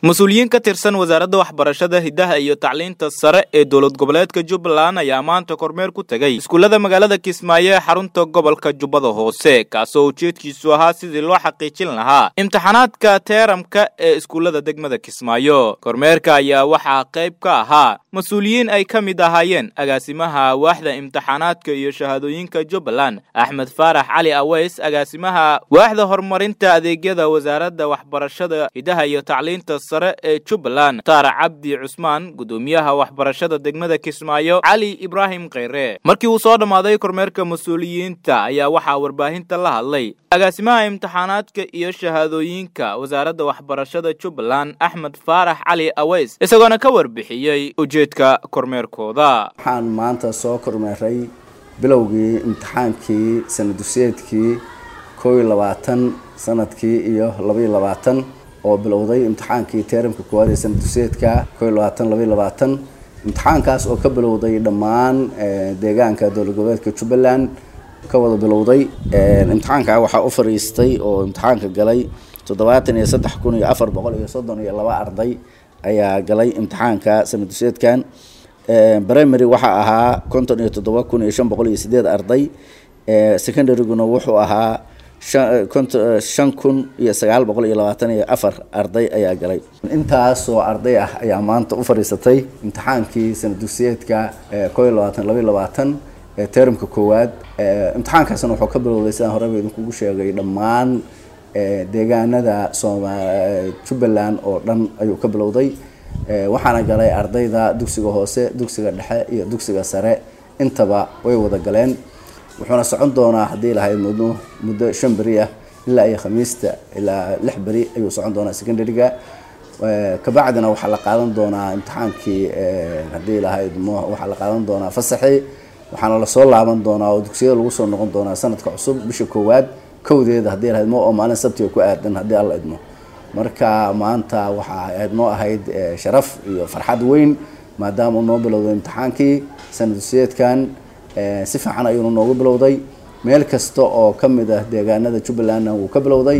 mas-uuliyiin ka tirsan wasaaradda waxbarashada hiddaha iyo tacliinta sare ee dowlad goboleedka jubbaland ayaa maanta kormeer ku tegey iskuullada magaalada kismaayo ee xarunta gobolka jubbada hoose kaasoo ujeedkiisu ahaa sidii loo xaqiijin lahaa imtixaanaadka teeramka ee iskuullada degmada kismaayo kormeerka ayaa waxaa qayb ka ahaa mas-uuliyiin ay ka mid ahaayeen agaasimaha waaxda imtixaanaadka iyo shahaadooyinka jubbaland axmed faarax cali aweys agaasimaha waaxda horumarinta adeegyada wasaaradda waxbarashada hiddaha iyo tacliinta sare ee jubbaland mukhtaar cabdi cusmaan gudoomiyaha waxbarashada degmada kismaayo cali ibraahim kheyre markii uu soo dhammaaday kormeerka mas-uuliyiinta ayaa waxaa warbaahinta la hadlay agaasimaha imtixaanaadka iyo shahaadooyinka wasaaradda waxbarashada jubbaland axmed faarax cali aweys isagoona ka warbixiyey ujeedka kormeerkooda waxaan maanta soo kormeeray bilowgii imtixaankii sanadusyeedkii koo iyo labaatan sanadkii iyo labaiyo labaatan oo bilowday imtixaankii teeramka koowaad ee sanadusyeedka koo iyo labaatan labaiyo labaatan imtixaankaas oo ka bilowday dhammaan deegaanka dowlad goboleedka jubbaland ka wada bilowday imtixaanka waxaa u fariistay oo imtixaanka galay toddobaatan iyo saddex kun iyo afar boqol iyo soddon iyo laba arday ayaa galay imtixaanka sanadusyeedkan primary waxaa ahaa konton iyo toddoba kun iyo shan boqol iyo sideed arday secondaryguna wuxuu ahaa shan kun iyo sagaal boqol iyo labaatan iyo afar arday ayaa galay intaasoo arday ah ayaa maanta u fadhiisatay imtixaankii sanadugsiyeedka koo iyo labaatan labaiyo labaatan ee teramka koowaad imtixaankaasna wuxuu ka bilowday sidaan horeba idinkugu sheegay dhammaan deegaanada sooma jubbaland oo dhan ayuu ka bilowday waxaana galay ardayda dugsiga hoose dugsiga dhexe iyo dugsiga sare intaba way wada galeen wuxuuna socon doonaa haddii lahayd muddo muddo shan beri ah ilaa iyo khamiista ilaa lix beri ayuu socon doonaa secondaryga kabacdina waxaa la qaadan doonaa imtixaankii haddii lahayd waxaa la qaadan doonaa fasaxii waxaana lasoo laaban doonaa oo dugsiyada lagu soo noqon doonaa sanadka cusub bisha koowaad kowdeeda haddii lahayd mo oo maalin sabtiga ku aadan haddii alla idmo marka maanta waxaa ahayd noo ahayd sharaf iyo farxad weyn maadaama uu noo bilowday imtixaankii sanadusyeedkan si fiican ayuuna noogu bilowday meel kasta oo ka mid ah deegaanada jubbalandna wuu ka bilowday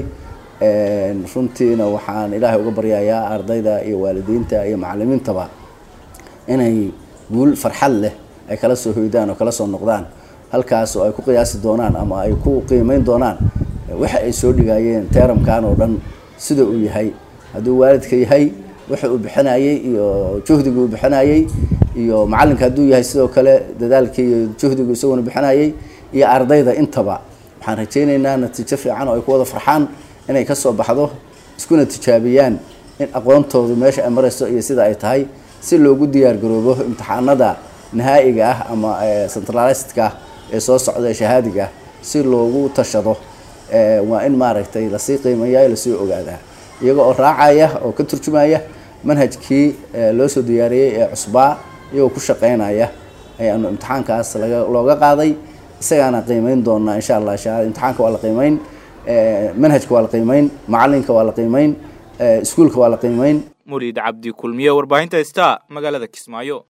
runtiina waxaan ilaahay uga baryayaa ardayda iyo waalidiinta iyo macalimiintaba inay guul farxad leh ay kala soo hoydaan oo kala soo noqdaan halkaas oo ay ku qiyaasi doonaan ama ay ku qiimeyn doonaan waxa ay soo dhigayeen teeramkan oo dhan sida uu yahay hadduu waalidka yahay waxa uu bixinayey iyo juhdiga uu bixinayey iyo macalinka hadduu yahay sidoo kale dadaalkii iyo juhdigu isaguna bixinayey iyo ardayda intaba waxaan rajaynaynaa natiijo fiican oo ay ku wada farxaan inay ka soo baxdo iskuna tijaabiyaan in aqoontoodu meesha ay marayso iyo sida ay tahay si loogu diyaar garoobo imtixaanada nahaa'iga ah ama centralisedka ah ee soo socda ee shahaadiga ah si loogu tashado waa in maaragtay lasii qiimeeya lasii ogaadaa iyaga oo raacaya oo ka turjumaya manhajkii loo soo diyaariyey ee cusbaa iyagoo ku shaqeynaya ayaanu imtixaankaas laga looga qaaday isagaana qiimeyn doonaa insha allah imtixaanka waa la qiimeyn manhajka waa la qiimeyn macalinka waa la qiimeyn iskuulka waa la qiimeyn murid cabdi kulmiye warbaahinta star magaalada kismaayo